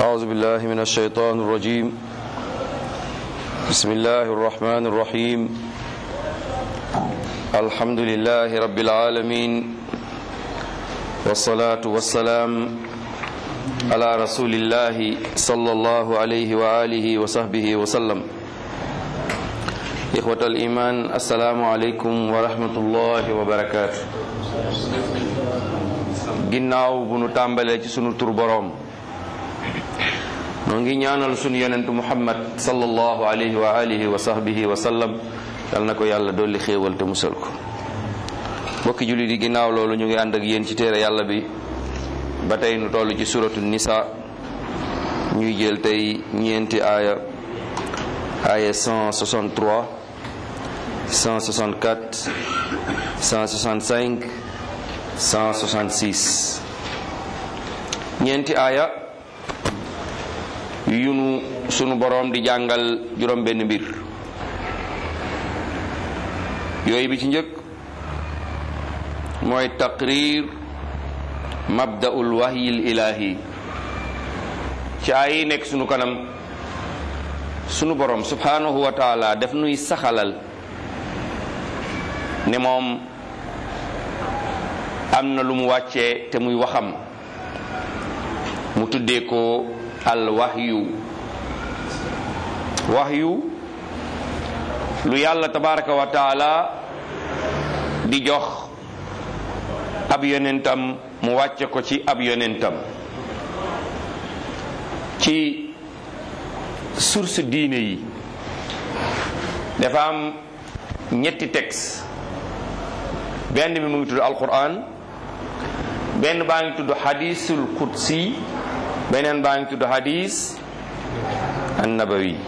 أعوذ بالله من الشيطان الرجيم بسم الله الرحمن الرحيم الحمد لله رب العالمين والصلاة والسلام على رسول الله صلى الله عليه وآله وصحبه وسلم إخوة الإيمان السلام عليكم ورحمة الله وبركاته ginnaaw bu nu tàmbalee ci sunu tur boroom noo ngi ñaanal sunu yonentu muhammad sallallahu alayhi wa alihi wa sahbihi wa sallam yal na ko yàlla dolli xéewal te musal ko mbokki jullit yi ginnaaw loolu ñu ngi ànd ak yéen ci téere yàlla bi ba tey nu toll ci suratu nisa ñuy jël tey ñeenti aaya aaya 163 164 165 166 ñeenti aaya yunu sunu boroom di jàngal juróom benn mbir yooyu bi ci njëkk mooy taqrir mabda'ul wahyil ilahi ci ay yi nekk sunu kanam sunu boroom subhanahu wa taala daf nuy saxalal ne moom am na lu mu wàccee te muy waxam mu tuddee ko al wahyu wahyu lu yàlla tabaraka wa taala di jox ab yonentam mu wàcce ko ci ab yonentam ci source diine yi dafa am ñetti texte benn bi mu ngi tudd alquran benn baa ngi tudd hadisul qudsi beneen baa ngi tudd hadis annabawi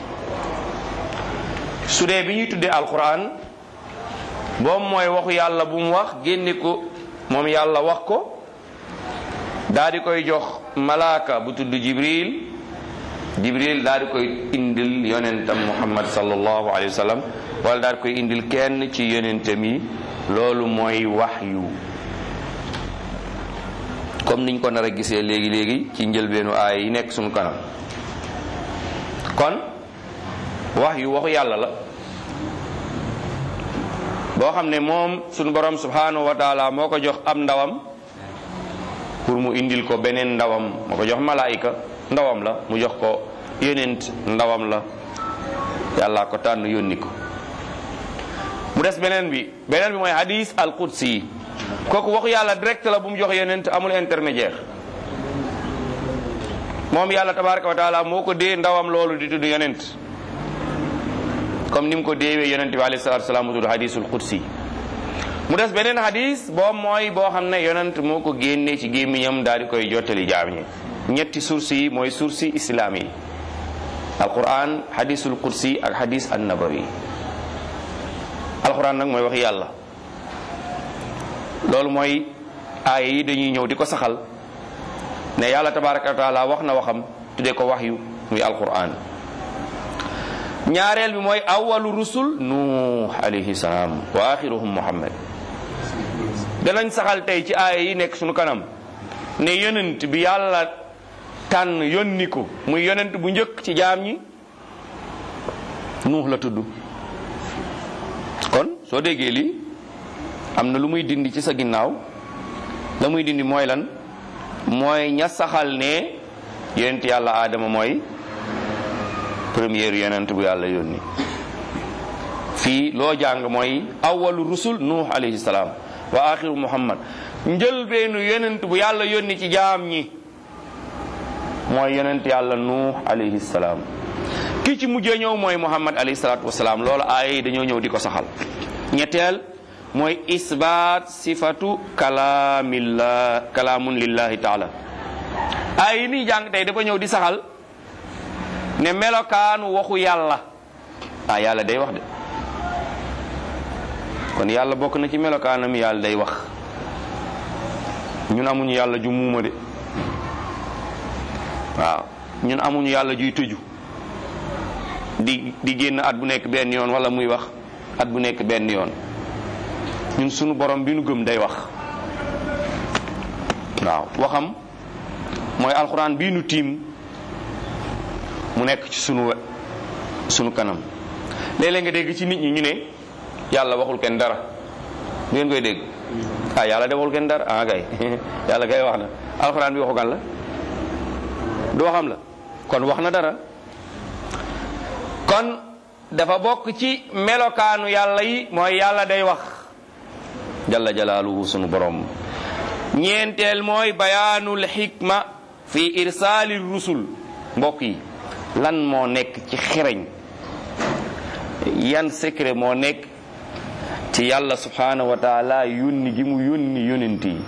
su dee bi ñuy tuddee alquran boobu mooy waxu yàlla bu mu wax génne ko moom yàlla wax ko daa di koy jox malaaka bu tudd jibril jibril daa di koy indil yonentam muhammad sallallahu alayhi wa sallam wala daa di koy indil kenn ci yonentam yi loolu mooy waxyu comme niñ ko nar a gisee léegi léegi ci njëlbeenu aay yi nekk suñu kanam kon wax yu waxu yàlla la boo xam ne moom suñu borom subhanahu wa taala moo ko jox am ndawam pour mu indil ko beneen ndawam moo ko jox malaayika ndawam la mu jox ko yonent ndawam la yàlla ko tànn yónni ko mu des beneen bi beneen bi mooy hadis al qudsi yi kooku waxu yàlla direct la bu mu jox yonent amul intermédiaire moom yàlla tabaraka wa taala moo ko dee ndawam loolu di tudd yonent comme ni mu ko deewee yonent bi alayhi salatu salaam mu tudd hadisul qudsi mu des beneen hadis boobu mooy boo xam ne yonent moo ko génnee ci gémmiñam daal di koy jottali jaam ñi ñetti source yi mooy source islam yi alquran hadisul qudsi ak hadis annabawi alquran nag mooy wax yàlla loolu mooy aaya yi dañuy ñëw di ko saxal ne yàlla tabaraka wa taala wax na waxam tuddee ko wax yu muy alquran ñaareel bi mooy awalu rusul nuux alayhi salaam wa axiruhum muhammad danañ saxal tey ci aaya yi nekk suñu kanam ne yonent bi yàlla tànn yónni ko muy yonent bu njëkk ci jaam ñi nuux la tudd kon soo déggee lii am na lu muy dindi ci sa ginnaaw la muy dindi mooy lan mooy ña saxal ne yonent yàlla aadama mooy première yonent bu yàlla yónni fii loo jàng mooy awalu rusul nuux alayhi salaam wa axiru muhammad njëlbeenu yonent bu yàlla yónni ci jaam ñi mooy yonent yàlla nuux alayhi salaam ki ci mujjee ñëw mooy muhammad alayhi salaatu wasalaam loolu aaya yi dañoo ñëw di ko saxal ñetteel mooy isbaat sifatu kalaamillah kalaamun lillahi taala aaya yi nii jàng tey dafa ñëw di saxal ne melokaanu waxu yàlla ah yàlla day wax de kon yàlla bokk na ci melokaanam yàlla day wax ñun amuñu yàlla ju muuma de waaw ñun amuñu yàlla juy tëju di di génn at bu nekk benn yoon wala muy wax at bu nekk benn yoon ñun sunu borom bi nu gëm day wax waaw waxam mooy alxuraan bii nu tiim mu nekk ci sunu sunu kanam léeg-léeg nga dégg ci nit ñi ñu ne yàlla waxul kenn dara du ngeen koy dégg ah yàlla de waxul kenn dara ah kay yàlla kay wax na alxuraan bi waxu kan la du waxam la kon wax na dara kon dafa bokk ci melokaanu yàlla yi mooy yàlla day wax jalla jalaaluhu sunu borom ñeenteel mooy bayaanul xikma fi irsaali rusul mbokk yi lan moo nekk ci xereñ yan secret moo nekk ci yàlla subhanahu wa taala yónni gi mu yónni yónent yi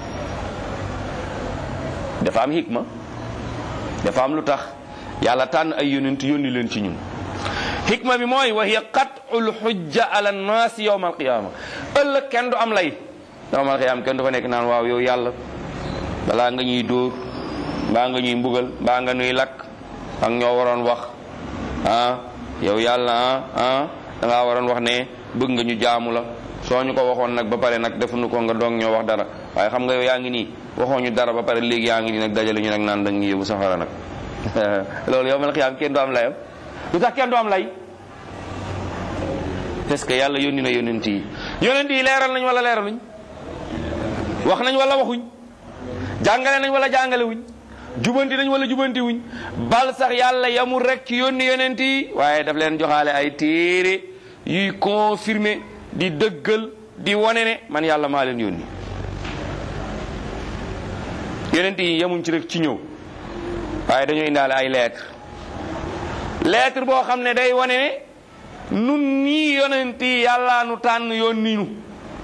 dafa am xikma dafa am lu tax yàlla tànn ay yónent yónni leen ci ñun xikma bi mooy wa hiya qatul xujja ala nnaasi yowma alqiyama ëllëg kenn du am lay yowma alqiyama kenn du fa nekk naan waaw yow yàlla balaa nga ñuy dóor mbaa nga ñuy mbugal mbaa nga ñuy lakk ak ñoo waroon wax ah yow yàlla ah ah da ngaa waroon wax ne bëgg nga ñu jaamu la soo ñu ko waxoon nag ba pare nag defuñu ko nga doog ñoo wax dara waaye xam nga yow yaa ngi nii waxoo ñu dara ba pare léegi yaa ngi nii nag dajale ñu nag naan dañ ñu yóbbu safara nag loolu yow mal xiyaam kenn du am layam lu tax kenn du am lay parce que yàlla yónni na yónent yi yónent yi leeral nañ wala leeraluñ wax nañ wala waxuñ jàngale nañ wala jàngale wuñ jubanti nañ wala jubanti wuñ bal sax yàlla yamul rek ci yónni yónent yi waaye daf leen joxaale ay téere yuy confirmer di dëggal di wone ne man yàlla maa leen yónni yónent yi yamuñ ci rek ci ñëw waaye dañoo indaale ay lettre lettre boo xam ne day wane ne nun ñii yonent yi yàllaa nu tànn yónni nu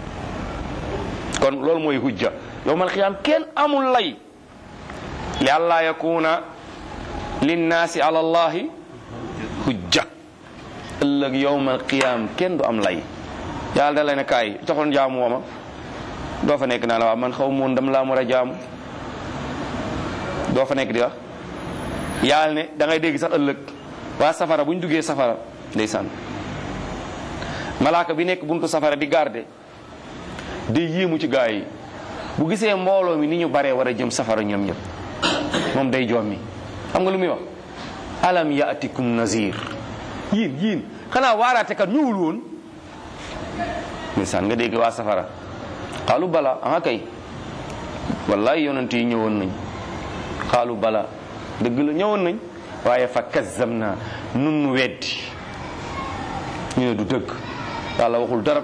kon loolu mooy hujja yowmal xiyaam kenn amul lay li alla yakuna linnaasi ala allahi hujja ëllëg yowmal qiyaam kenn du am lay yàlla da lay ne kaay joxoon jaamu wooma doo fa nekk naa la waaw man xaw moon dam laa war a jaamu doo fa nekk di wax yàlla ne da ngay dégg sax ëllëg waa safara bu ñu duggee safara ndeysaan malaaka bi nekk buntu safara di garde di yéemu ci gaa yi bu gisee mbooloo mi ni ñu baree war a jëm safara ñoom ñëpp moom day jommi xam nga lu muy wax alam yaatikum nazir yiin yiin xanaa waaraate kat ñëwul woon ndeysaan nga dégg waa safara xaalu bala aha kay wallahi yonent yi ñëwoon nañ xaalu bala dëgg la ñëwoon nañ waaye fa kazzam naa nun nu weddi ñu ne du dëgg yàlla waxul dara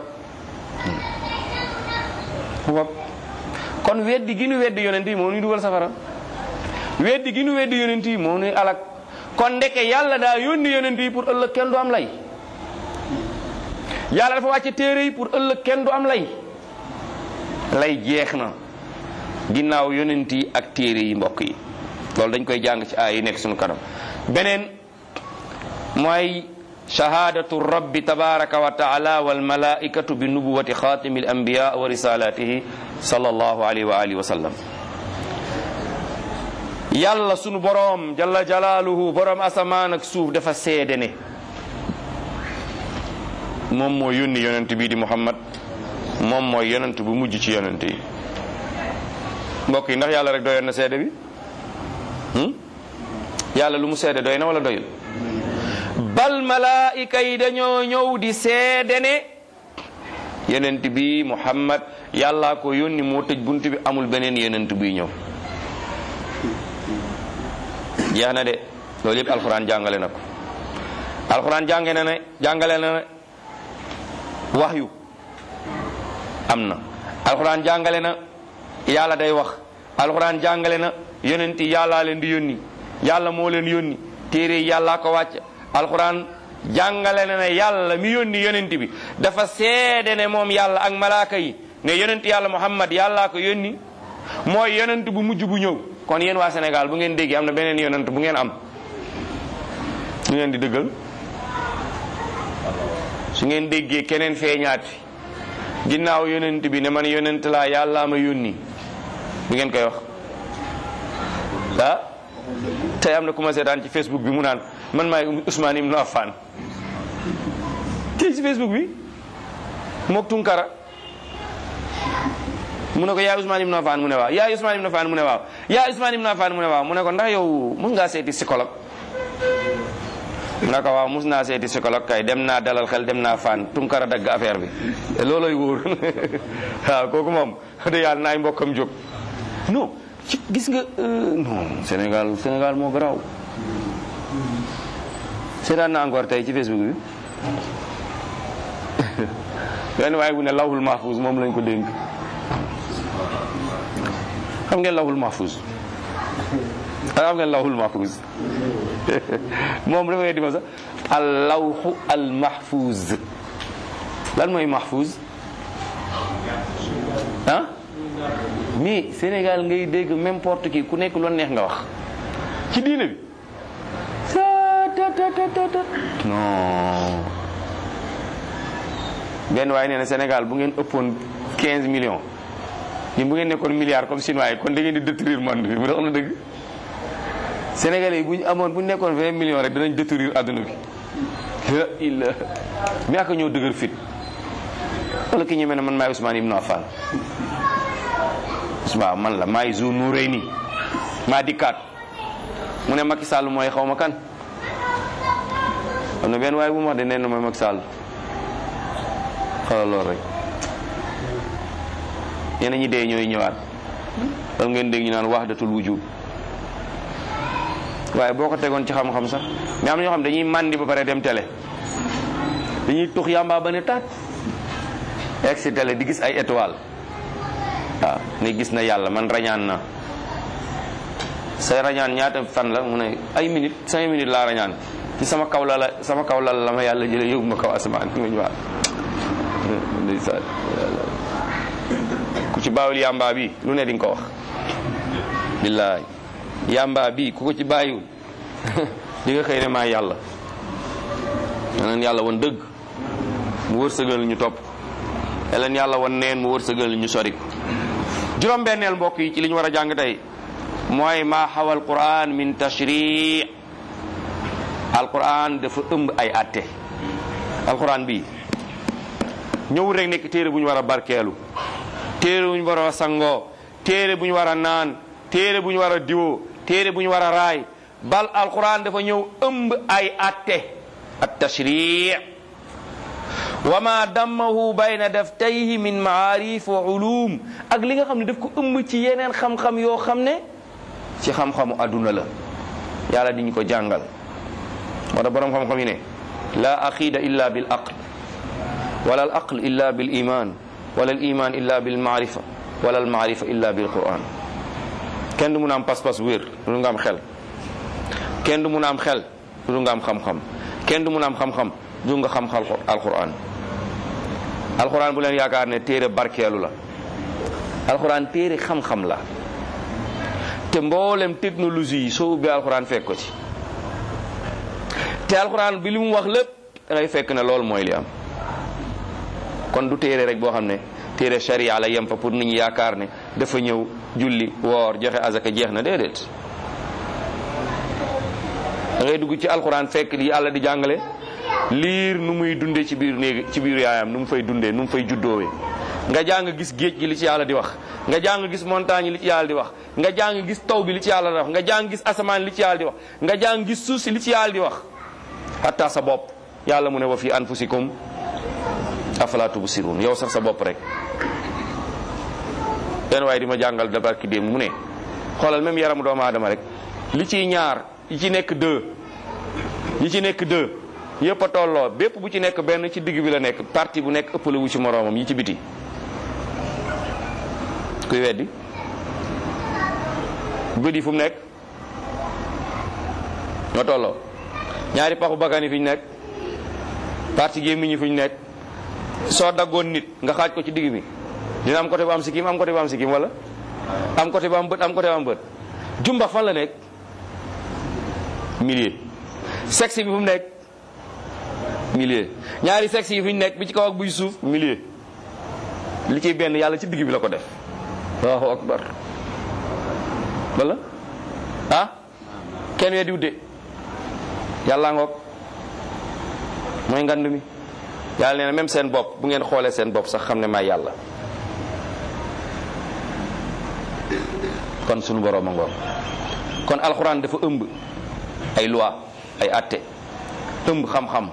wop kon weddi gi nu weddi yonent yi moo nuy dugal safara weddi gi nu weddi yonent yi moo nuy alak kon ndeke yàlla daa yónni yonent yi pour ëllëg kenn du am lay yàlla dafa wàcce téere yi pour ëllëg kenn du am lay lay jeex na ginnaaw yonent yi ak téere yi mbokk yi loolu dañ koy jàng ci aay yi nekk suñu kanam beneen mooy shahadatu rabbi tabaraka wa taala wal malaikatu bi nubuwati xatimi al anbiya wa risalatihi sallallahu alayhi wa alihi wa sallam yàlla sunu boroom jalla jalaaluhu boroom asamaan ak suuf dafa seede ne moom moo yónni yonent bii di muhammad moom mooy yonent bu mujj ci yonent yi mbokk yi ndax yàlla rek doyoon na seede bi yàlla lu mu seede doy na wala doyul bal malaayika yi dañoo ñëw di seede ne yonent bi muhammad yàllaa ko yónni moo tëj bunt bi amul beneen yonent buy ñëw jeex na de loolu yëpp alxuraan jàngale na ko alxuraan jànge na ne jàngale na ne waxyu am na alxuraan jàngale na yàlla day wax alxuraan jàngale na yonent yi yàllaa leen di yónni yàlla moo leen yónni téere yi yàllaa ko wàcc alxuraan jàngale na ne yàlla mi yónni yonent bi dafa seede ne moom yàlla ak malaaka yi ne yonent yàlla muhammad yàllaa ko yónni mooy yonent bu mujj bu ñëw kon yéen waa Sénégal bu ngeen déggee am na beneen yonent bu ngeen am su ngeen di dëggal su ngeen déggee keneen feeñaat fi ginnaaw yonent bi ne man yonent laa yàllaa ma yónni bu ngeen koy wax ah tey am na ku ma seetaan ci Facebook bi mu naan man maay Ousmane Ibn Affan tey ci Facebook bi mook Tunkara mu ne ko yaa Ousmane Ibn Affan mu ne waaw yaa Ousmane Ibn Affan mu ne waaw yaa Ousmane Ibn Affan mu ne waaw mu ne ko ndax yow mën ngaa seeti psychologue mu ne ko waaw mus naa seeti psychologue kay dem naa dalal xel dem naa fan tunkara dagg affaire bi looloy wóor waaw kooku moom de yàlla naay mbokkam jóg non ci gis nga non Sénégal Sénégal moo garaaw seetaan na encore tey ci Facebook bi benn waaye bu ne lawhul mahfuz moom lañ ko dénk xam ngeen lawhul mahfuz xam ngeen lawhul mahfuz moom dafa di ma sax al lawhu al mahfuz lan mooy mahfuz ah mais Sénégal ngay dégg n'importe qui ku nekk lu neex nga wax ci diine bi non benn waaye nee na Sénégal bu ngeen ëppoon 15 millions ñun bu ngeen nekkoon milliards comme chinois yi kon da ngeen di détruire monde bi mu dox na dëgg Sénégalais yi bu ñu amoon bu ñu nekkoon 20 millions rek danañ détruire adduna bi la illa mi ak ñoo dëgër fit wala ki ñu mel ne man maay Ousmane Ibn Affan waaw man la maay Zou Noureyni maa dikkaat mu ne Macky Sall mooy xaw ma kan am na benn waaye bu mu wax de nee na mooy Macky Sall xoolal loolu rek ñeneen ñi dee ñooy ñëwaat loolu ngeen dégg ñu naan wahdatul wujud waaye boo ko tegoon ci xam-xam sax mais am na ñoo xam dañuy màndi ba pare dem télé dañuy tux yàmbaa ba ne taat egg si télé di gis ay étoile waaw ne gis na yàlla man rañaan na say rañaan ñaata fan la mu ne ay minutes cinq minutes laa rañaan ci sama kaw la la sama kaw la la ma yàlla jële yóbbu ma kaw asamaan ma ñu ndeysaan ku ci baawul yàmbaa bi lu ne di nga ko wax billaay yàmbaa bi ku ko ci bàyyiwul di nga xëy ne maa yàlla yeneen yàlla woon dëgg mu wërsëgal ñu topp yeneen yàlla woon neen mu wërsëgal ñu sori ko juróom benneel mbokk yi ci li ñu war a jàng tey mooy maa xawal quran min tashri alquran dafa ëmb ay atte alquran bi ñëwul rek nekk téere bu ñu war a barkeelu téere bu ñu war a sangoo téere bu ñu war a naan téere bu ñu war a diwoo téere bu ñu war a raay bal alquran dafa ñëw ëmb ay atte at tashri wa ma dammahu bayna daftayhi min maarif wa ulum ak li nga xam ne daf ko ëmb ci yeneen xam-xam yoo xam ne ci xam-xamu adduna la yàlla di ñu ko jàngal moo tax borom xam-xam yi ne la aqida illa bil aql wala al aql illa bil iman wala al iman illa bil maarifa wala al maarifa illa bil quran kenn du mun a am pas-pas wér lu nga am xel kenn du mun a am xel lu nga am xam-xam kenn du mun a am xam-xam du nga xam xal alquran alquran bu leen yaakaar ne téere barkeelu la alquran téere xam-xam la te mboolem technologie yi soo ubbee alquran fekk ko ci te alquran bi li mu wax lépp da ngay fekk ne loolu mooy li am kon du téere rek boo xam ne téere sharia la yem fa pour nit ñi yaakaar ne dafa ñëw julli woor joxe azaka jeex na déedéet da ngay dugg ci alquran fekk li yàlla di jàngale liir nu muy dundee ci biir néeg ci biir yaayam nu mu fay dundee nu mu fay juddoowee nga jàng gis géej gi li ci yàlla di wax nga jàng gis montagne yi li ci yàlla di wax nga jàng gis taw bi li ci yàlla di wax nga jàng gis asamaan li ci yàlla di wax nga jàng gis suuf si li ci yàlla di wax hatta sa bopp yàlla mu ne wa fi anfusikum afala tubsirun yow sax sa bopp rek benn waaye di ma jàngal dabarki démb mu ne xoolal même yaramu doomu aadama rek li ciy ñaar yi ci nekk deux yi ci nekk deux yëpp a tolloo bépp bu ci nekk benn ci digg bi la nekk parti bu nekk ëppale wu ci moroomam yi ci biti kuy weddi bët yi fu mu nekk ñoo tolloo ñaari paxu bakkan yi fi ñu nekk parti gémmiñ yi fu ñu nekk soo daggoon nit nga xaaj ko ci digg bi dina am côté bu am sikkim am côté bu am sikkim wala am côté bu am bët am côté bu am bët jumbax fan la nekk milieu sexe bi fu mu nekk milieu ñaari sexe yi fu ñu nekk bi ci kaw ak buy suuf milieu li ciy benn yàlla ci digg bi la ko def allahu akbar wala ah kenn wee diw de yàlla ngoog mooy ngand mi yàlla nee na même seen bopp bu ngeen xoolee seen bopp sax xam ne maay yàlla kon sunu borom a ngoog kon alxuraan dafa ëmb ay loi ay atte ëmb xam-xam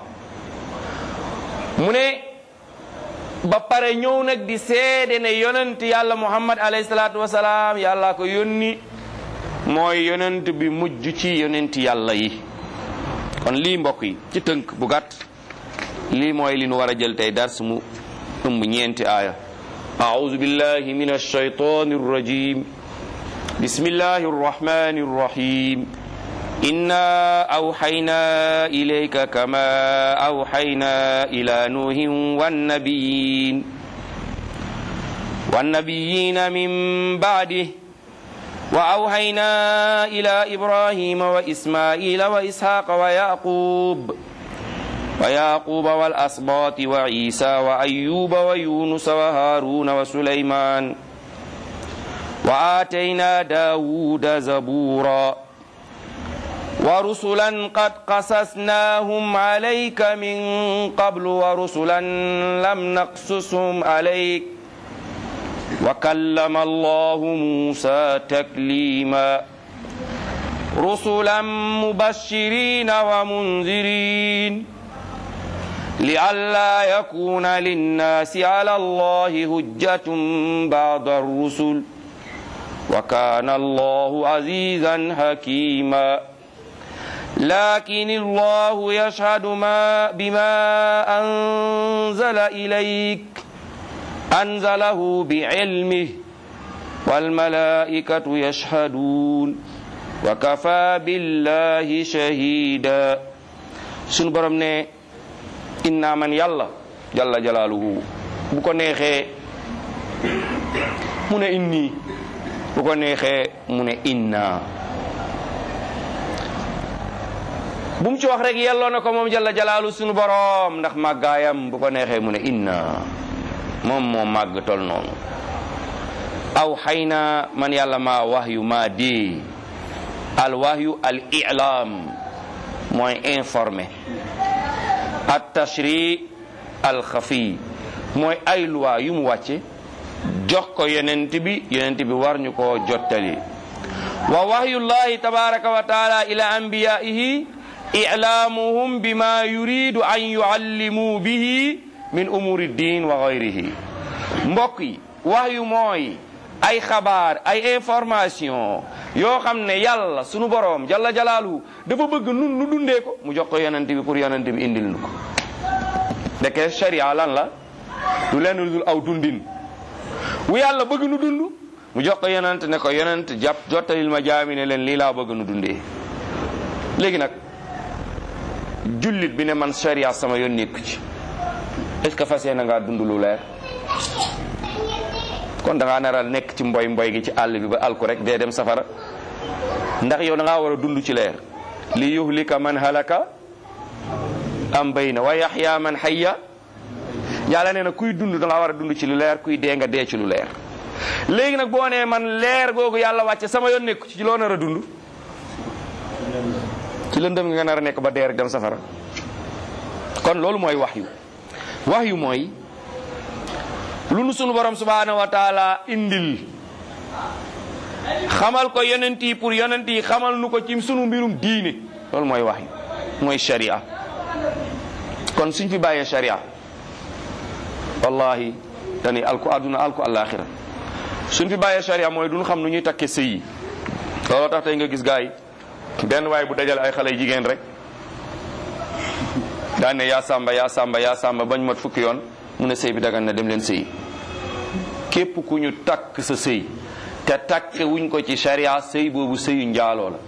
mu ne ba pare ñëw nag di seede ne yonent yàlla muhammad alayhi salaatu wasalaam yàlla ko yónni mooy yonent bi mujj ci yonent yàlla yi kon lii mbokk yi ci tënk bu gàtt lii mooy li nu war a jël tey dars mu ëmb ñeenti aaya أعوذ بالله من الشيطان الرجيم بسم الله الرحمن الرحيم إنا أوحينا إليك كما أوحينا إلى نوح والنبيين والنبيين من بعده وأوحينا إلى إبراهيم وإسماعيل وإسحاق ويعقوب ويعقوب والأسباط وعيسى وأيوب ويونس وهارون وسليمان وآتينا داود زبورا ورسلا قد قصصناهم عليك من قبل ورسلا لم نقصصهم عليك وكلم الله موسى تكليما رسلا مبشرين ومنذرين لئلا يكون للناس على الله هجة بعد الرسل وكان الله عزيزا حكيما لكن الله يشهد ما بما أنزل إليك أنزله بعلمه والملائكة يشهدون وكفى بالله شهيدا سنبرم ne inna man yàlla jalla jalaaluhu bu ko neexee mu ne inni bu ko neexee mu ne inna bu mu ci wax rek yelloo na ko moom jalla jalaalu sunu boroom ndax màggaayam bu ko neexee mu ne inna moom moo màgg tol noonu aw xay na man yàlla maa wahyu maa dee al wahyu al i'lam mooy informé at tashri al xafi mooy ay loi yu mu wàcce jox ko yonent bi yonent bi war ñu koo jottali wa wahyullahi tabaraka wa taala ila anbiyaihi i'lamuhum bima yuridu an yuallimu bihi min umuri din wa gayrihi mbokk yi wahyu mooy ay xabaar ay information yoo xam ne yàlla sunu boroom jalla jalaaluhu dafa bëgg nun nu dundee ko mu jox ko yonent bi pour yonent bi indil nu ko ndeke sharia lan la du lenn lu dul aw dundin wu yàlla bëgg nu dund mu jox ko yonent ne ko yonent jàpp jottalil ma jaami ne leen lii laa bëgg nu dundee léegi nag jullit bi ne man sharia sama yoon nekku ci est-ce que fas yéene ngaa dund lu leer kon da ngaa naral nekk ci mboy mboy gi ci àll bi ba alku rek dee dem safara ndax yow da ngaa war a dund ci leer li yuhlika man halaka am bayna wa yaxya man hayya yàlla nee na kuy dund da ngaa war a dund ci lu leer kuy dee nga dee ci lu leer léegi nag boo nee man leer googu yàlla wàcce sama yoon nekku ci loo nar a dund ci lëndëm nga nar a nekk ba dee rek dem safara kon loolu mooy wax yu wax yu mooy lu nu sunu borom subhanahu wa taala indil xamal ko yonent yi pour yonent yi xamal nu ko ci sunu mbirum diine loolu mooy wax yu mooy sharia kon suñ fi bàyyee sharia wallahi dañuy alku àdduna alku àllaaxira suñ fi bàyyee sharia mooy duñ xam nu ñuy takke sëy yi looloo tax tey nga gis gaay yi benn waay bu dajale ay xale jigéen rek daan ne yaa sàmba yaa sàmba yaa sàmba bañ mat fukki yoon mu ne sëy bi dagan na dem leen sëy képp ku ñu takk sa sëy te takk wuñ ko ci sharia sëy boobu sëyu njaaloo la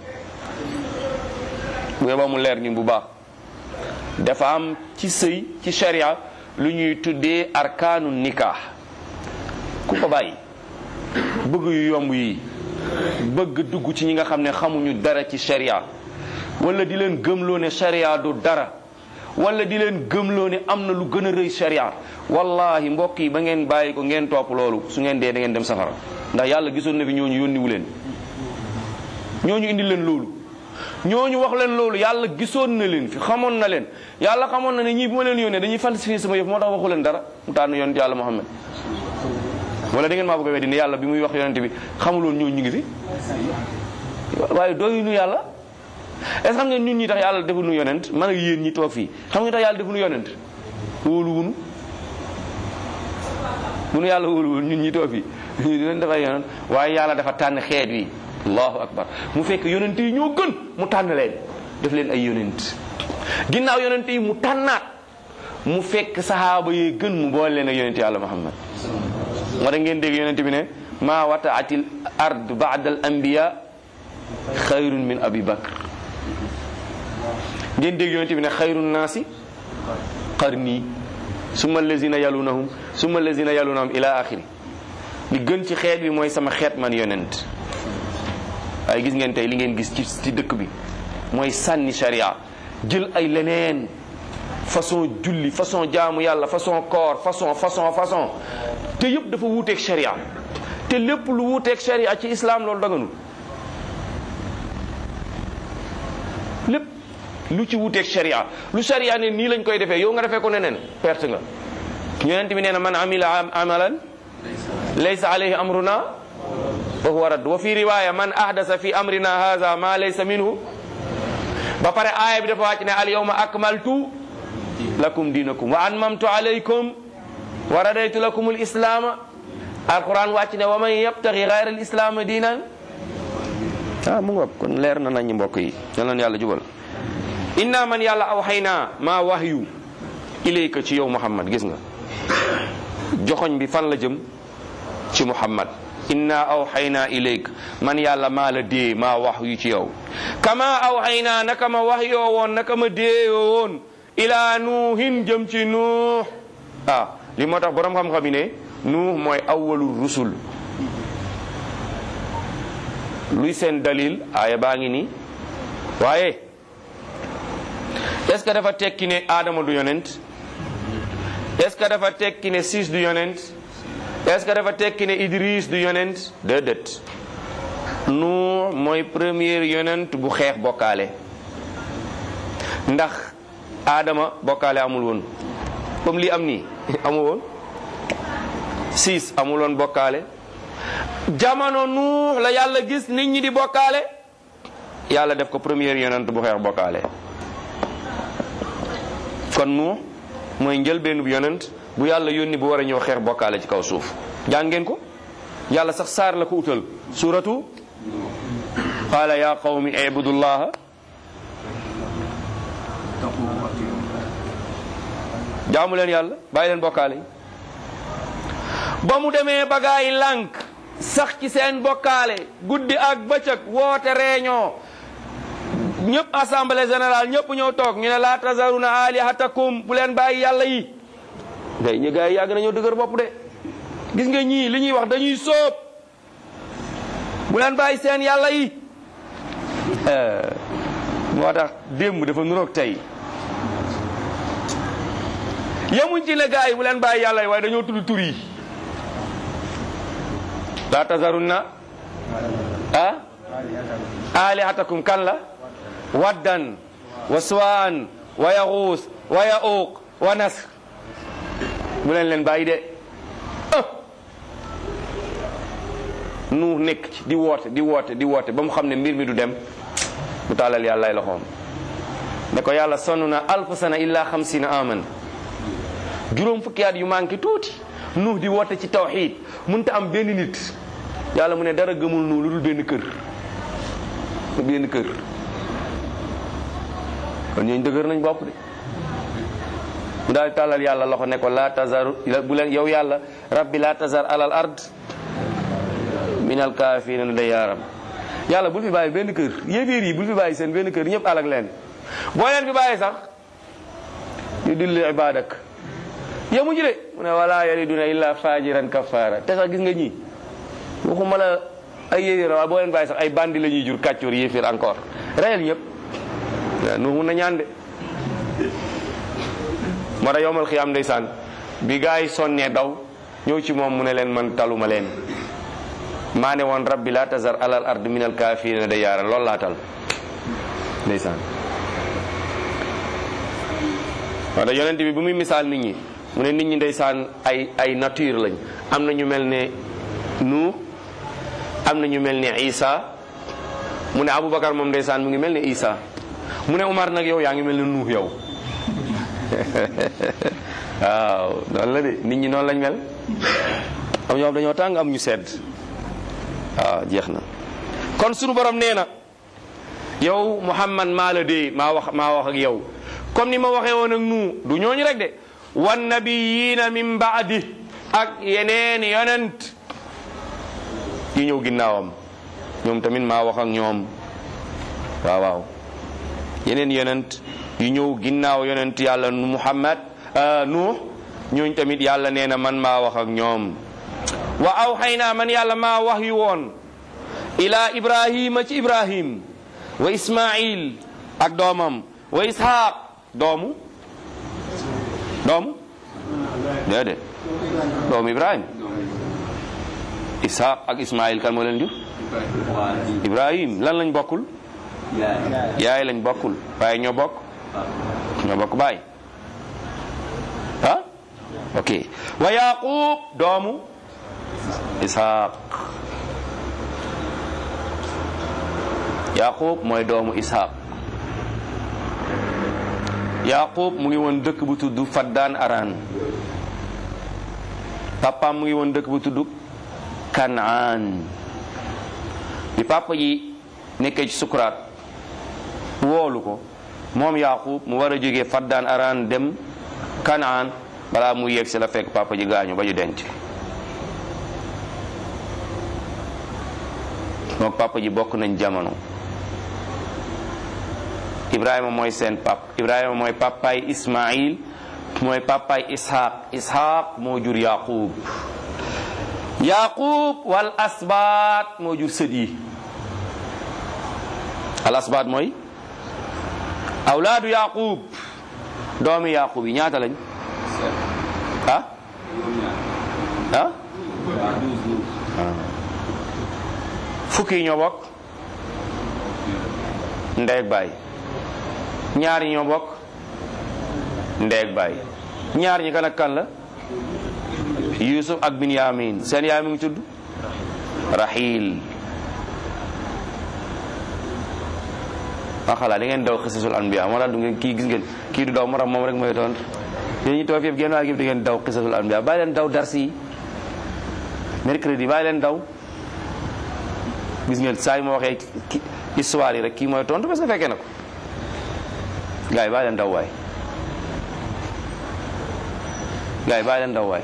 bu yeba mu leer ni bu baax dafa am ci sëy ci sharia lu ñuy tuddee arkaanu nikah ku ko bàyyi bëgg yu yomb yi bëgg dugg ci ñi nga xam ne xamuñu dara ci sharia wala di leen gëmloo ne sharia du dara wala di leen gëmloo ne am na lu gën a rëy sharia wallahi mbokk yi ba ngeen bàyyi ko ngeen topp loolu su ngeen dee da ngeen dem safara ndax yàlla gisoon na fi ñooñu yónniwu leen ñooñu indi leen loolu ñooñu wax leen loolu yàlla gisoon na leen fi xamoon na leen yàlla xamoon na ne ñii bu ma leen yónnee dañuy falsifier sama yëf moo tax waxu leen dara mu tànn yonent yàlla Muhammad wala da ngeen maa bëgg a weddi ne yàlla bi muy wax yonent bi xamuloon ñooñu ñu ngi fi waaye doyuñu yàlla est ce que xam ngeen ñun ñi tax yàlla defu nu yonent man ak yéen ñi toog fii xam ngeen tax yàlla defu nu yonent wóolu wunu munu yàlla wóolu wunu ñun ñi toog fii ñu di leen defay yonent waaye yàlla dafa tànn xeet wi allahu akbar mu fekk yonent yi ñoo gën mu tànn leen def leen ay yonent ginnaaw yonent yi mu tànnaat mu fekk sahaaba yee gën mu boole leen ak yonent yàlla muhammad moo tax ngeen dégg yonent bi ne maa wataatil ard baada al anbiya xayrun min abi bakr ngeen dégg yonent bi ne xayrun naasi qarni summa allazina yalunahum summa allazina yalunahum ila axiri li gën ci xeet bi mooy sama xeet man yonent waaye gis ngeen tey li ngeen gis ci ci dëkk bi mooy sànni sharia jël ay leneen façon julli façon jaamu yàlla façon koor façon façon façon te yëpp dafa wuuteeg sharia te lépp lu wuuteeg sharia ci islam loolu daganul lépp lu ci wuuteeg sharia lu sharia ne nii lañ koy defee yow nga defee ko neneen perte nga yonent bi nee na man amila amalan laysa alayhi amruna wa huwa radd wa fi riwaya man ahdasa fi amrina hadha ma laysa minhu ba pare aaya bi dafa wàcc ne al yawma akmaltu lakum dinakum wa atmamtu alaykum wa radaytu lakum al islama alquran wàcc ne wa man yabtaghi ghayra al islama diinan ah mu ngoog kon leer na nañu mbokk yi yal na yàlla jubal inna man yàlla awxayna maa wahyu ilayka ci yow muhammad gis nga joxoñ bi fan la jëm ci muhammad inna awxayna ilayk man yàlla maa la dee maa wax yu ci yow kama awxayna naka ma wax yoo woon naka ma deeyoo woon ila nuuhin jëm ci nuux ah li moo tax borom xam-xam yi ne nuux mooy awwalu rusul luy seen dalil aaya baa ngi nii waaye est ce que dafa tekki ne aadama du yonent est ce que dafa tekki ne siis du yonent est ce que dafa tekki ne Idris du yonent déedéet Nuux mooy premier yonent bu xeex bokkaale ndax Adama bokkaale amul woon comme lii am nii amul woon siis amul woon bokkaale jamono Nuux la yàlla gis nit ñi di bokkaale yàlla def ko premier yonent bu xeex bokkaale kon Nuux mooy njëlbeenub yonent bu yàlla yónni bu war a ñëw xeex bokkaale ci kaw suuf jàng ngeen ko yàlla sax saar la ko utal suratu qaala ya qawmi ibudullaha jaamu leen yàlla bàyyi leen bokkaale yi ba mu demee bagaay lànk sax ci seen bokkaale guddi ak bëccëg woote réunion ñëpp assemblée générale ñëpp ñëw toog ñu ne laa tazaruna alihatakum bu leen bàyyi yàlla yi ngay ñu gars yi yàgg nañoo dëgër bopp de gis nga ñii li ñuy wax dañuy sóob bu leen bàyyi seen yàlla yi moo tax démb dafa nuroog tey yemuñ ci ne gars yi bu leen bàyyi yàlla yi waaye dañoo tudd tur yi laa tazarunna ah alihatakum kan la waddan wa suwaan wa yaxuus wa yauq wa nasr bu leen leen bàyyi de nu nekk ci di woote di woote di woote ba mu xam ne mbir mi du dem mu tàllal yàlla ay loxoom ne ko yàlla sonn na alf sana illa xamsina aman juróom fukki at yu manqué tuuti nuux di woote ci tawxiid munta am benn nit yàlla mu ne dara gëmul nu lu dul benn kër benn kër kon ñooñu dëgër nañ bopp de mu daal di tàllal yàlla loxo ne ko laa tazar bu leen yow yàlla rabbi laa tazar alal ard min al kaafirina dayyaaram yàlla bul fi bàyyi benn kër yéeféer yi bul fi bàyyi seen benn kër ñëpp alak leen boo leen fi bàyyi sax yu dilli ibadak yemuñu de mu ne wala yaliduna illa fajiran kafara te sax gis nga ñii waxuma la ay yéeféer waaye boo leen bàyyi sax ay bandi la ñuy jur kàccoor yéeféer encore reyal ñëpp waaw nu mun na ñaan de moo tax yowmal xiyaam ndeysaan bi gaa yi sonnee daw ñëw ci moom mu ne leen man taluma leen maa ne woon rabbi laa tazar alal ard min al kaafirina da yaara loolu laa tal ndeysaan moo tax yonent bi bu muy misaal nit ñi mu ne nit ñi ndeysaan ay ay nature lañ am na ñu mel ne nu am na ñu mel ne Isa mu ne Aboubacar moom ndeysaan mu ngi mel ne Isa mu ne Umar nag yow yaa ngi mel ne nuux yow waaw noonu la de nit ñi noonu lañ mel am ñoo xam dañoo tàng am ñu sedd waaw jeex na kon sunu borom nee na yow Muhammad maa la dee maa wax maa wax ak yow comme ni ma waxee woon ak nu du ñooñu rek de wan nabiyina min baadi ak yeneen yonent yi ñëw ginnaawam ñoom tamit maa wax ak ñoom waaw waaw yeneen yonent yu ñëw ginnaaw yonent yàlla Muhammad nuux ñooñ tamit yàlla nee na man maa wax ak ñoom wa awxaynaa man yàlla maa wax yu woon ila ibrahima ci ibrahim wa ismail ak doomam wa ishaq doomu doomu déedéet doomu ibrahim ishaq ak ismail kan moo leen jur ibrahim lan lañ bokkul yaay lañ bokkul waaye ñoo bokk ñoo bokk baay ah ok wa yaqub doomu ishaq yaqub mooy doomu ishaq yaqub mu ngi woon dëkk bu tudd faddaan aran papaam mu ngi woon dëkk bu tudd kanaan bi papa ji nekkee ci sukuraat woolu ko moom yaqub mu war a jógee faddaan aran dem kanaan balaa mu yegg si la fekk papa ji gaañu ba ñu denc moom papa ji bokk nañ jamono ibrahima mooy seen pap ibrahima mooy papaay ismail mooy papaay ishaq ishaq moo jur yaqub yaqub wal asbaat moo jur sët yi al asbaat mooy awlaadu yaqub doomi yaqub yi ñaata lañ ah ah fukki yi ñoo bokk ndey ak baay ñaar yi ñoo bokk ndey ak baay ñaar ñi kan ak kan la yusuf ak binyamin seen yaay mu ngi tudd rahil waa xalaat da ngeen daw xisasul anbiya moo tax du ngeen kii gis ngeen kii du daw moo tax moom rek mooy tontu yéen ñi toog yëpp génn waa gi da ngeen daw xisasul anbiya bàyyi leen daw darsi yi mercredi bàyyi leen daw gis ngeen saa yi ma waxee histoire yi rek kii mooy tontu parce que fekkee na ko gars yi bàyyi leen daw waay gars yi bàyyi leen daw waay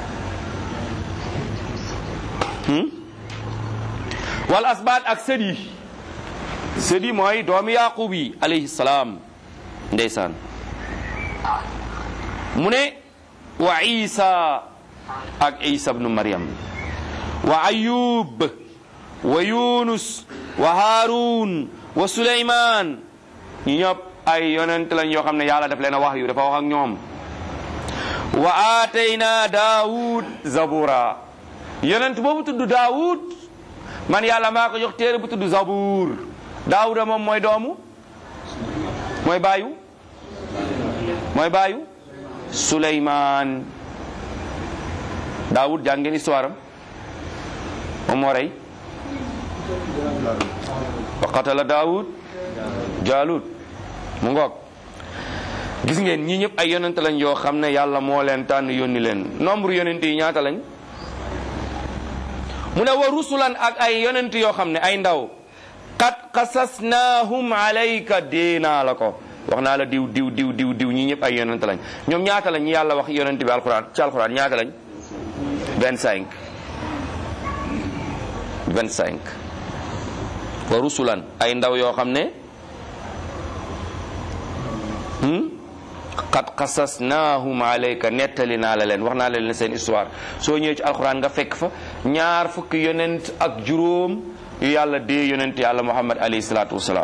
wal asbaat ak sët yi sët yi mooy doomi yaqub yi alayhi salaam ndeysaan mu ne wa isa ak isa bnu maryam wa ayub wa yunus wa harun wa suleyman ñu ñëpp ay yonent lañ yoo xam ne yàlla daf leen a wax yu dafa wax ak ñoom wa aatayna daawud zabura yonent boobu tudd daawud man yàlla maa ko jox téere bu tudd zabuur daawuda moom mooy doomu mooy baayu mooy baayu suleyman daawud jàng ngeen histoire am moom moo rey wa qatala daawud jaalut mu ngoog gis ngeen ñii ñëpp ay yonent lañ yoo xam ne yàlla moo leen tànn yónni leen nombre yonent yi ñaata lañ mu ne wa rusulan ak ay yonent yoo xam ne ay ndaw qad qasasnaahum alayka déenaa la ko wax naa la diw diw diw diw diw ñii ñëpp ay yonent lañ ñoom ñaata lañ ñi yàlla wax yonent bi alquran ci alquran ñaata lañ 25 25 wa rusulan ay ndaw yoo xam ne qad qasasnaahum alayka nettali naa la leen wax naa la leen seen histoire soo ñëwee ci alxuraan nga fekk fa ñaar fukki yonent ak juróom yu yàlla dee yonent yàlla muhammad alayhi salaatu wasalaam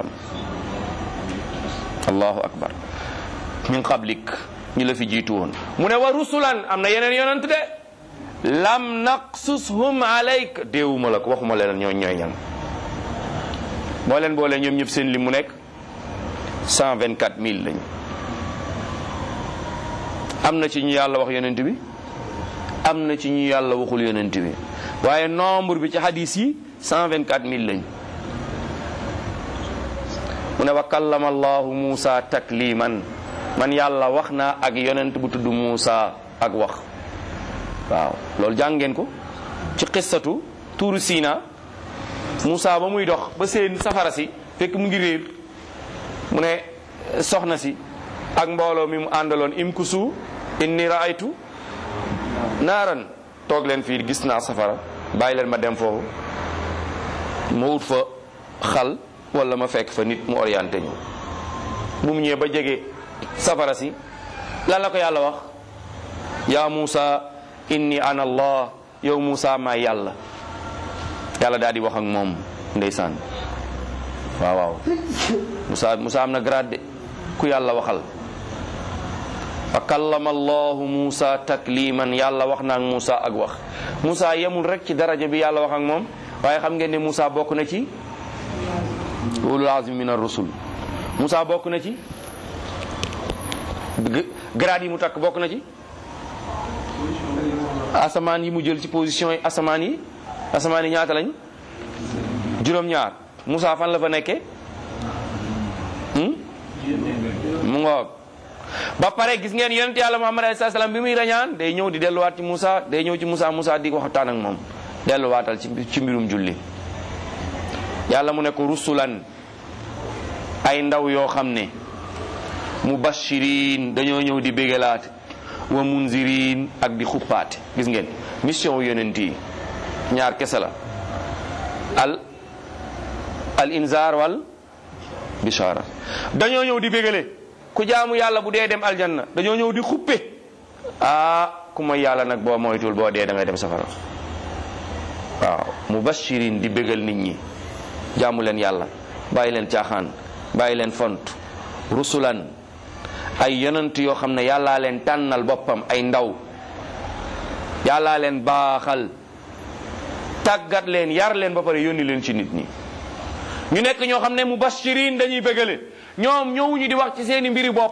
allahu akbar min qablik ñu la fi jiitu woon mu ne wa rusulan am na yeneen yonent de lam naqsushum alayka déewuma la ko waxuma leen ñooy ñooy ñan boo leen boole ñoom ñëpp seen lim mu nekk 124000 lañu am na ci ñu yàlla wax yonent bi am na ci ñu yàlla waxul yonent bi waaye nombre bi ci hadis yi 124000 lañ mu ne wa kallama allahu Muusa takliman man yàlla wax naa ak yonent bu tudd Muusa ak wax waaw loolu jàng ngeen ko ci xissatu tuuru Siina Muusa ba muy dox ba seen safara si fekk mu ngi réer mu ne soxna si ak mbooloo mi mu àndaloon imkusu inni raaytu naaran toog leen fii gis naa safara bàyyi leen ma dem foofu ma wut fa xal wala ma fekk fa nit mu orienté ñu bu mu ñëwee ba jege safara si lan la ko yàlla wax yaa Muusa inni ana allah yow Muusa maay yàlla yàlla daal di wax ak moom ndeysaan waaw waaw Muusa Muusa am na grade de ku yàlla waxal fa kallama allahu Muusa takliman yàlla wax na ak Muusa ak wax Muusa yemul rek ci daraja bi yàlla wax ak moom waaye xam ngeen ne Muusa bokk na ci ulul azmi min ar-rusul Muusa bokk na ci grade yi mu takk bokk na ci asamaan yi mu jël ci position yi asamaan yi asamaan yi ñaata lañ juróom-ñaar Muusa fan la fa nekkee mu ngoog ba pare gis ngeen yonent yàlla Muhammad alayhi salaam bi muy rañaan day ñëw di delluwaat ci Muusa day ñëw ci Muusa Muusa di waxtaan ak moom delluwaatal ci ci mbirum julli yàlla mu ne ko rusulan ay ndaw yoo xam ne mubashirin dañoo ñëw di bégalaat wa munzirin ak di xuppaate gis ngeen mission wu yonent yi ñaar kese la al al inzar wal bishara dañoo ñëw di bégale ku jaamu yàlla bu dee dem aljanna dañoo ñëw di xuppe ah ku mooy yàlla nag boo moytul boo dee da ngay dem safara waaw mubashirin di bégal nit ñi jaamu leen yàlla bàyyi leen caaxaan bàyyi leen font rusulan ay yonent yoo xam ne yàllaa leen tànnal boppam ay ndaw yàllaa leen baaxal tàggat leen yar leen ba pare yónni leen ci nit ñi ñu nekk ñoo xam ne mubashirin dañuy bégale ñoom ñëwuñu di wax ci seeni mbiri bopp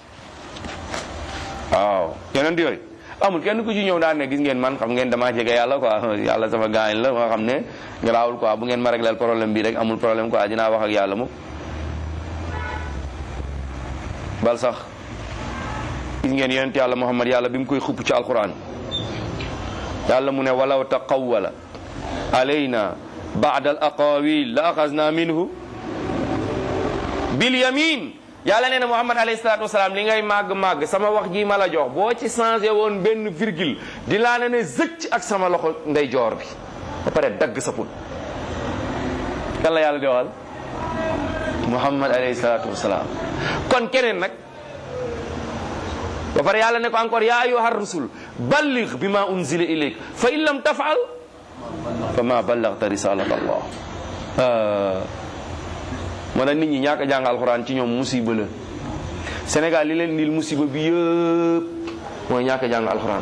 waaw yonent yooyu amul kenn ku ci ñëw daan ne gis ngeen man xam ngeen damaa jege yàlla quoi yàlla sama gaañ la nga xam ne garaawul quoi bu ngeen ma régleel problème bi rek amul problème quoi dinaa wax ak yàlla mu bal sax gis ngeen yonent yàlla muhammad yàlla bi mu koy xupp ci alquran yàlla mu ne walaw taqawwala alayna ba'da al aqawil la axasna minhu bil yamin yàlla nee na muhammad alayhi salaatu wasalaam li ngay màgg-màgg sama wax ji ma la jox boo ci changé woon benn virgule di laa ne ne zëcc ak sama loxo ndeyjoor bi ba pare dagg sa put kan la yàlla di waxal muhammad alayhi salaatu wasalaam kon keneen nag ba pare yàlla ne ko encore yaa ayyuha rusul balligh bima unzila ilayk fa in lam tafal fa ma ballagta risalat allah moo tax nit ñi ñàkk a jàng alxuraan ci ñoom musiba la Sénégal li leen nil musiba bi yëpp mooy ñàkk a jàng alxuraan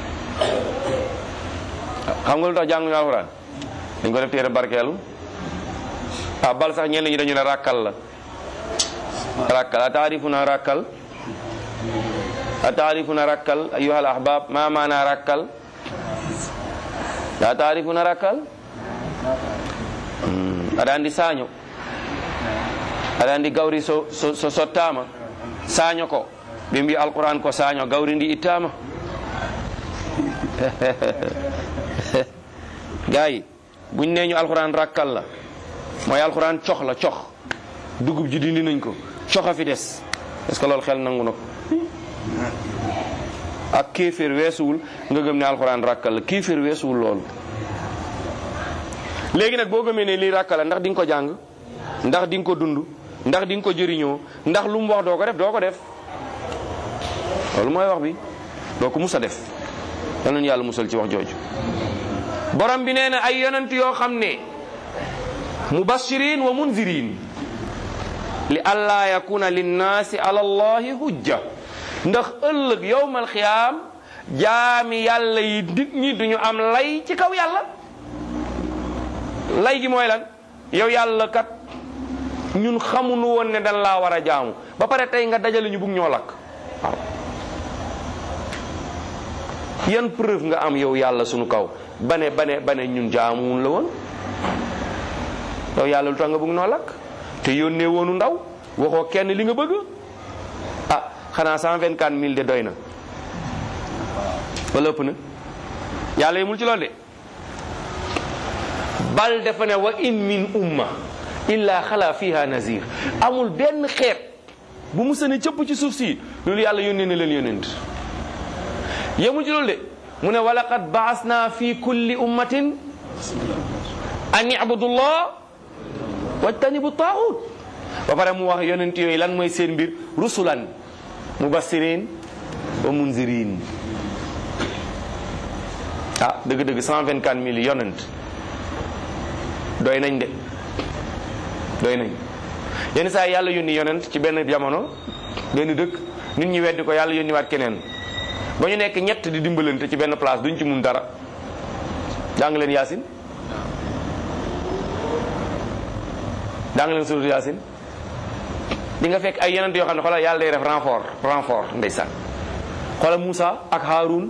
xam nga lu tax jànguñu alxuraan dañ ko def téere barkeelu ah bal sax ñenn ñi dañu ne ràkkal la ràkkal a taarifuna ràkkal a taarifuna ràkkal ayyuhal ahbab ma maana ràkkal a taarifuna ràkkal aɗa andi saaño aɗa andi gawri so, so, so sottama saaño ko ɓe mbi alquran ko saaño gawri ndi ittama gayi buñ neñu alquran rakkal la mooy alquran cox la cox dugub ji dindi nañ ko coxa fi des est ce que loolu xel nangu na ko ak kéeféer weesuwul nga gëm ne alquran rakkal la kéeféer weesuwul loolu léegi nag boo gëmee ne lii rakkal la ndax di nga ko jàng ndax di nga ko dund ndax di nga ko jëriñoo ndax lu mu wax doo ko def doo ko def loolu mooy wax bi doo ko mus a def yal nañu yàlla musal ci wax jooju borom bi nee na ay yonent yoo xam ne mubashirin wa munzirin li allaa yakuna linnaasi ala allahi hujja ndax ëllëg yowmal xiyaam jaami yàlla yi nit ñi duñu am lay ci kaw yàlla lay gi mooy lan yow yàlla kat ñun xamuñu woon ne dañ laa war a jaamu ba pare tey nga dajale ñu bugg ñoo lakk waaw yan preuve nga am yow yàlla sunu kaw bane bane bane ñun jaamuwun la woon yow yàlla lu tax nga bugg noo lakk te yónnee woonu ndaw waxoo kenn li nga bëgg ah xanaa cent vingt quatre mille de doy na wala ëpp na yàlla yemul ci loolu de bal dafa ne wa in min umma illa xala fiha nazir amul benn xeet bu mu sëne cëpp ci suuf si loolu yàlla yónnee na leen yónent yemul ci loolu de mu ne walaqad baasna fi kulli ummatin an ibudullah wajtanibu taaxut ba pare mu wax yonent yooyu lan mooy seen mbir rusulan mubassirin wa munzirin ah dëgg-dëgg 124 mille yonent doy nañ de doy nañ yenn saa yàlla yónni yonent ci benn jamono benn dëkk nit ñi weddi ko yàlla yónni waat keneen ba ñu nekk ñett di dimbalante ci benn place duñ ci mun dara jàng leen yaasin jàng leen suratu yaasin di nga fekk ay yonent yoo xam ne xoolal yàlla day def renfort renfort ndeysaan xoolal Moussa ak Haroun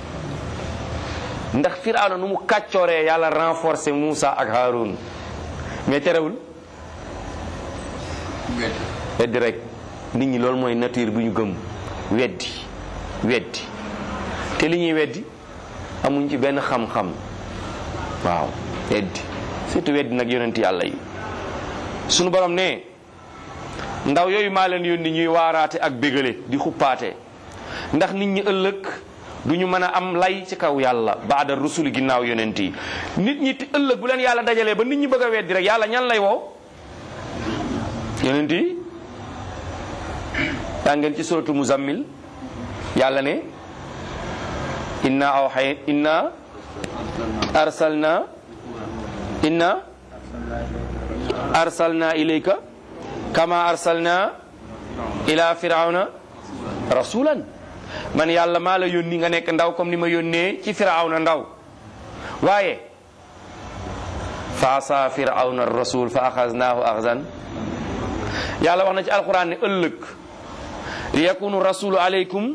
ndax Firawna nu mu kàccooree yàlla renforcer Moussa ak Haroun mais terewul weddi rek nit ñi loolu mooy nature bu ñu gëm weddi weddi te li ñuy weddi amuñ ci benn xam-xam waaw weddi surtout weddi nag yonent yàlla yi sunu borom ne ndaw yooyu maa leen yónni ñuy waaraate ak bégale di xuppaate ndax nit ñi ëllëg du ñu mën a am lay ci kaw yàlla baada rusuli ginnaaw yonent yi nit ñi ëllëg bu leen yàlla dajalee ba nit ñi bëgg a weddi rek yàlla ñan lay woo yonent yi yaa ngeen ci suratu muzammil yàlla ne inna awxay inna arsalna inna arsalna ilayka kama arsalna ila firawna rasulan man yàlla maa la yónni nga nekk ndaw comme ni ma yónnee ci firawna ndaw waaye fa asa firawna rasul fa axaznaahu axzan yàlla wax na ci alquran ne ëllëg li yakunu rasulu aleykum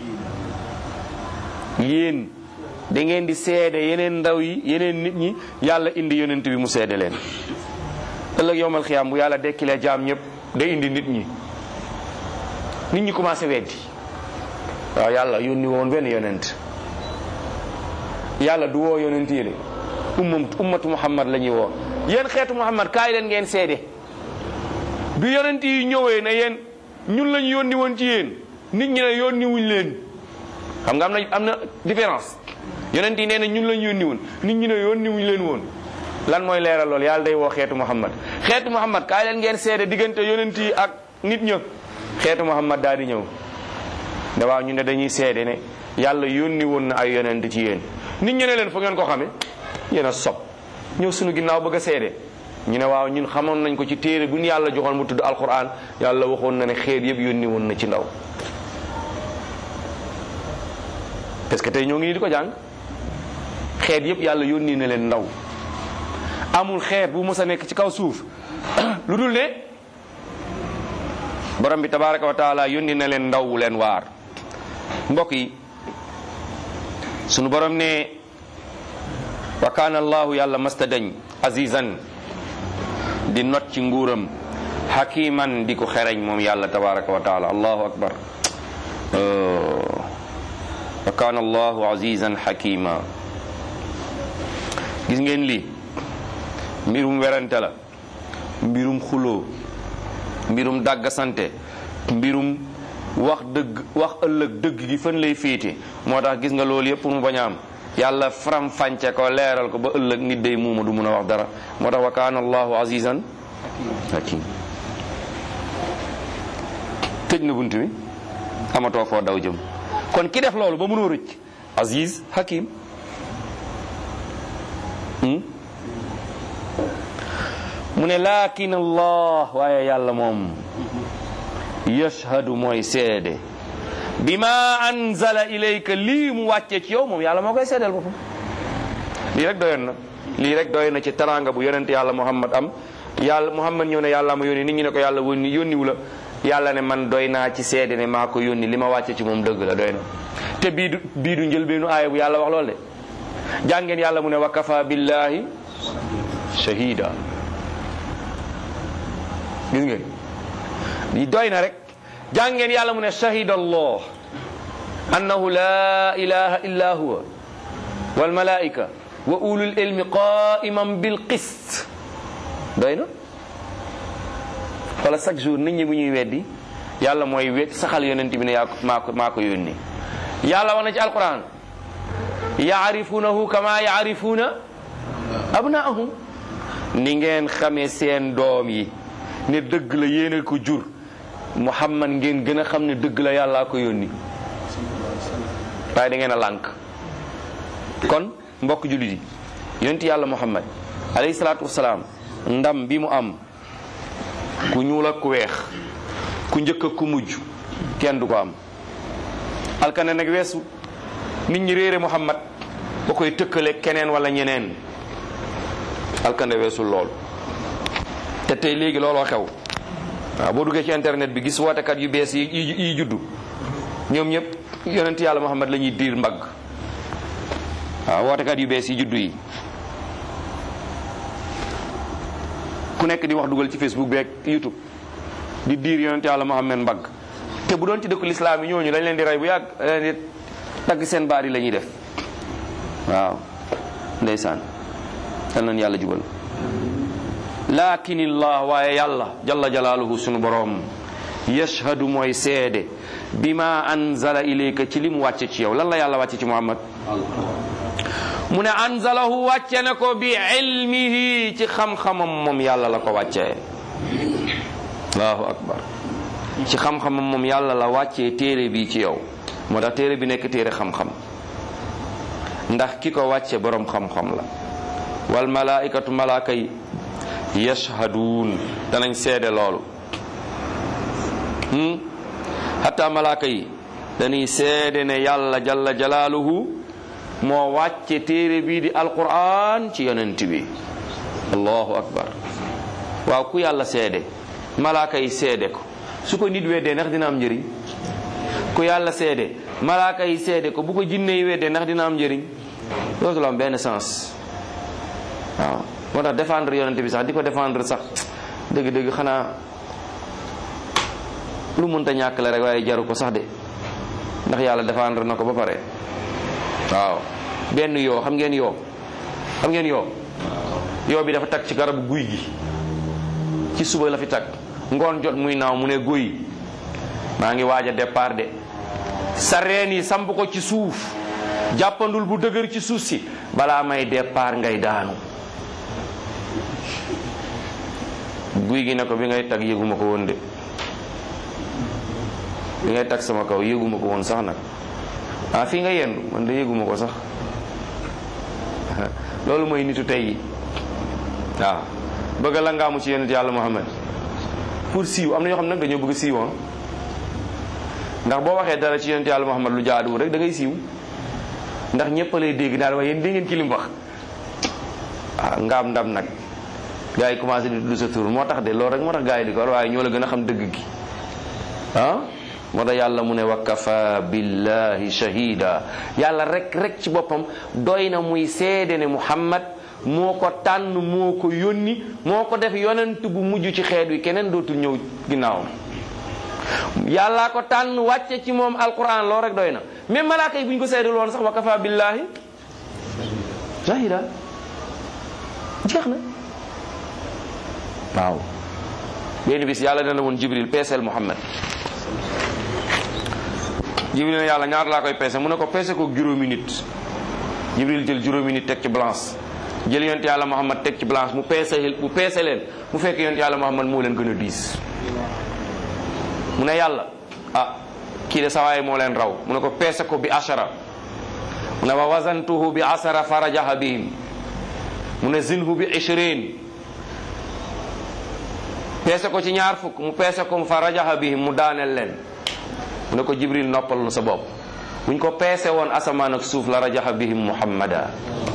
yéen da ngeen di seede yeneen ndaw yi yeneen nit ñi yàlla indi yonent bi mu seede leen ëllëg yowmal xiyaam bu yàlla dekkilee jaam ñëpp day indi nit ñi nit ñi commencé weddi waaw yàlla yónni woon benn yonent yàlla du woo yonent yi de ummam ummatu muhammad la ñuy woo yéen xeetu muhammad kaay leen ngeen seede bi yonent yi ñëwee ne yéen ñun lañu yónni woon ci yéen nit ñi ne yónni wuñ leen xam nga am na am na différence yonent yi nee na ñun lañu yónni woon nit ñi ne yónni wuñ leen woon lan mooy leeral lool yàlla day woo xeetu muhammad xeetu muhammad kaay leen ngeen seede diggante yonent yi ak nit ña xeetu muhammad daal di ñëw ne waaw ñu ne dañuy seede ne yàlla yónni woon na ay yonent ci yéen nit ñi ne leen fu ngeen ko xame yéen a sob ñëw suñu ginnaaw bëgg a seede ñu ne waaw ñun xamoon nañ ko ci téere bu ñu yàlla joxoon mu tudd alquran yàlla waxoon na ne xeet yëpp yónni woon na ci ndaw parce que tey ñoo ngi nii di ko jàng xeet yëpp yàlla yónni na leen ndaw amul xeet bu mës a nekk ci kaw suuf lu dul ne borom bi tabaraka wa taala yónni na leen ndaw wu leen waar mbokk yi sunu borom ne wa kaana allahu yàlla masta dañ azizan di not ci nguuram hakiman di ko xereñ moom yàlla tabaraka wa taala allahu akbar wa kaana allahu azizan hakima gis ngeen lii mbirum werante la mbirum xuloo mbirum dàggasante mbirum wax dëgg wax ëllëg dëgg gi fan lay féete moo tax gis nga loolu yëpp mu bañ a am yàlla faram fànce ko leeral ko ba ëllëg nit day muuma du mun a wax dara moo tax wa kaana allahu azizan hakim tëj na bunt bi amatoo foo daw jëm kon ki def loolu ba mënoo rëcc aziz hakim mu ne laakin allah waaye yàlla moom yashhadu mooy seede bi ma anzala ilayka lii mu wàcce ci yow moom yàlla moo koy seedeel boppam lii rek doyoon na lii rek doy na ci taranga bu yonent yàlla muhammad am yàlla muhammad ñëw ne yàlla ma yónni nit ñi ne ko yàlla wónni yónniwu la yàlla ne man doy naa ci seede ne maa ko yónni li ma wàcce ci moom dëgg la doy na te bii du bii du njëlbeenu aaya bu yàlla wax lool de jàngeen yàlla mu ne wa kafa billahi shahida gis ngeen li doy na rek jàngeen yàlla mu ne shahida allah annahu la ilaha illa huwa wal malaika wa ulul ilmi qaiman bil qist doy na wala chaque jour nit ñi bu ñuy weddi yàlla mooy wet saxal yonent bi ne yaa ko maa ko maa ko yónni yàlla wax na ci alquran yaarifunahu kama yaarifuna abnaahum ni ngeen xamee seen doom yi ne dëgg la yéene ko jur muhammad ngeen gën a xam ne dëgg la yàllaa ko yónni waaye da ngeen a lànk kon mbokk jullit yi yonent yàlla muhammad alayhi salaatu wasalaam ndam bi mu am ku ñuul ak ku weex ku njëkk ak ku mujj kenn du ko am alkane nag weesu nit ñi réere muhammad ba koy tëkkale keneen wala ñeneen alkane weesul lool te tey léegi looloo xew waaw boo duggee ci internet bi gis wootekat yu bees yi yi juddu ñoom ñëpp yonent yàlla muhammad la ñuy diir mbagg waaw wootekat yu bees yi juddu yi ku nekk di wax dugal ci facebook beeg youtube di diir yonent yàlla muhammad mbagg te bu doon ci dëkku lislaam yi ñooñu dañ leen di rey bu yàgg dañ leen di dagg seen baat yi la ñuy def waaw ndeysaan yal nañ yàlla jubal lakinillah waaye yàlla jalla jalaaluhu sunu boroom yashhadu mooy seede bima anzala ilayka ci li mu wàcce ci yow lan la yàlla wàcce ci muhammad mu ne anzalahu wàcce na ko bi ilmihi ci xam-xamam moom yàlla la ko wàccee allahu akbar ci xam-xamam moom yàlla la wàccee téere bi ci yow moo tax téere bi nekk téere xam-xam ndax ki ko wàcce boroom xam-xam la wal malaikatu malaaka yi yashhaduun danañ seede loolu hatta malaaka yi dañuy seede ne yàlla jalla jalaaluhu moo wàcce téere bii di alquran ci yonent bi allahu akbar waaw ku yàlla seede malaaka yi seede ko su ko nit weddee ndax dina am njëriñ ku yàlla seede malaaka yi seede ko bu ko jinne yi weddee ndax dina am njëriñ dootul am benn sens waaw moo tax défendre yonent bi sax di ko défendre sax dëgg-dëgg xanaa lu mënta ñàkk la rek waaye jaru ko sax de ndax yàlla défendre na ko ba pare waaw benn yoo xam ngeen yoo xam ngeen yoo yoo bi dafa tag ci garabu guy gi ci suba la fi tag ngoon jot muy naaw mu ne guy maa ngi waaj a départ de sa reen yi samp ko ci suuf jàppandul bu dëgër ci suuf si balaa may départ ngay daanu guy gi ne ko bi ngay tag yëguma ko woon de bi ngay tag sama kaw yëguma ko woon sax nag ah fii nga yendu man de yëguma ko sax loolu mooy nitu tey yi waaw bëgg la ngaamu ci yonent yàlla Muhammad pour siiw am na ñoo xam nag dañoo bëgg siiwoon ndax boo waxee dara ci yonent yàlla Muhammad lu jaaduwul rek da ngay siiw ndax ñëpp lay dégg daal waaye yéen dégg ngeen ci li mu wax ah ngaam ndam nag gars yi commencé di tudd sa tur moo tax de loolu rek moo tax gars yi di ko war waaye ñoo la gën a xam dëgg gi ah moo tax yàlla mu ne wa kafa billahi shahida yàlla rek rek ci boppam doy na muy seede ne Muhammad moo ko tànn moo ko yónni moo ko def yonent bu mujj ci xeet wi keneen dootul ñëw ginnaawam yàllaa ko tànn wàcce ci moom alquran loolu rek doy na même malaaka yi bu ñu ko seedal woon sax wa kafa billahi shahida jeex na waaw benn bis yàlla dana woon jibril peeseel muhammad jibril ne yàlla ñaar laa koy peese mu ne ko peese ko juróomi nit jibril jël juróomi nit teg ci balance jël yonent yàlla muhammad teg ci balance mu peese mu peese leen mu fekk yonent yàlla muhammad moo leen gën a diis mu ne yàlla ah kii de sawaay moo leen raw mu ne ko peese ko bi ashara mu ne wa wazantuhu bi asara farajaha bihim mu ne zinhu bi ishrin peese ko ci ñaar fukk mu peese ko mu farajaha bihim mu daaneel leen mu ne ko jibril noppal na sa bopp buñ ko peese woon asamaan ak suuf la rajaxa bihim muhammada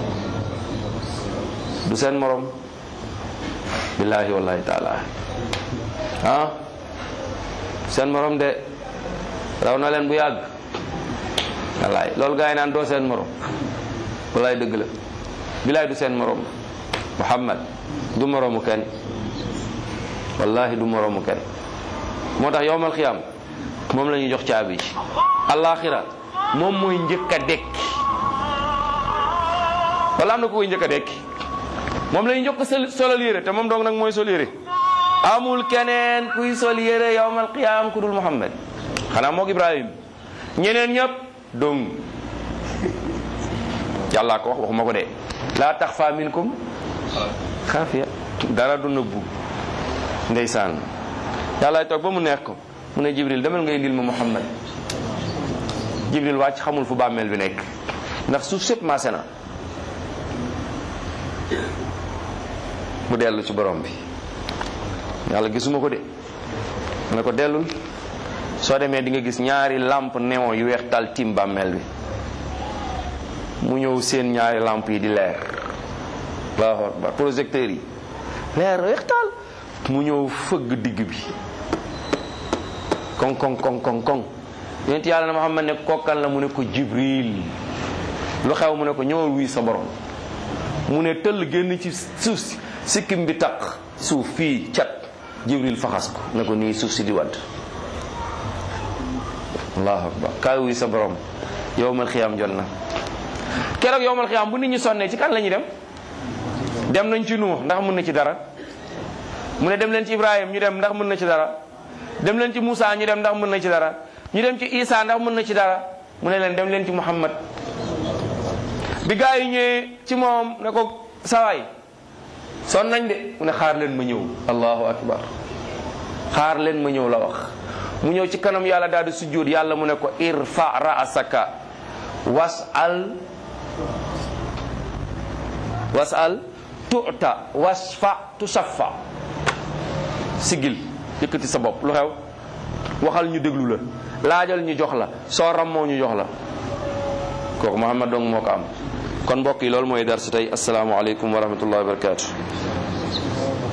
du seen morom billahi wallahi taala ah seen morom de raw na leen bu yàgg wallaay loolu gaa yi naan doo seen morom wallaay dëgg la billaay du seen morom muhammad du moromu kenn wallahi du moromu kenn moo tax yowmal xiyaam moom la ñuy jox caabi ji alaxira moom mooy njëkk a dekki wala am na ko koy njëkk a dekki moom la ñuy njëkk a solal yére te moom dong nag mooy sol yére amul keneen kuy sol yére yowmal qiyaam ku dul Muhammad xanaa moog Ibrahim ñeneen ñëpp dong yàllaa ko wax waxuma ko de laa taxfa minkum xaafiya dara du nëbbu ndeysaan yàllaay toog ba mu neex ko mu ne Jibril demal nga indil ma Muhammad Jibril wàcc xamul fu bàmmeel bi nekk ndax suuf sépp maase na mu dellu ci borom bi yàlla gisuma ko de mu ne ko dellul soo demee di nga gis ñaari lampe néon yu weex tal tim bàmmeel bi mu ñëw seen ñaari lampe yi di leer allahu akbar projecteurs yi leer weex tal mu ñëw fëgg digg bi koŋ koŋ koŋ koŋ koŋ yonent yàlla na Muhammad ne kokkan la mu ne ko Jibril lu xew mu ne ko ñëwal wuy sa borom mu ne tëll génn ci suuf si sikkim bi taq suuf fii cat Jibril faxas ko ne ko nii suuf si di wadd allahu akbar kaay wuy sa borom yowmal xiyaam jot na keroog yowmal xiyaam bu nit ñi sonnee ci kan la ñuy dem dem nañ ci Nuux ndax mën na ci dara mu ne dem leen ci Ibrahim ñu dem ndax mën na ci dara dem leen ci Moussa ñu dem ndax mën na ci dara ñu dem ci Isa ndax mën na ci dara mu ne leen dem leen ci Muhammad bi gaa yi ñëwee ci moom ne ko sawaay son nañ de mu ne xaar leen ma ñëw allahu akbar xaar leen ma ñëw la wax mu ñëw ci kanam yàlla daal di sujjóot yàlla mu ne ko irfa raasaka wasal wasal tuta wasfa tusaffa sigil yëkkati sa bopp lu xew waxal ñu déglu la laajal ñu jox la soo rammoo ñu jox la kooku Muhammad dong moo ko am kon mbokk yi loolu mooy dar si tey asalaamaaleykum wa rahmatullahi wa barakatu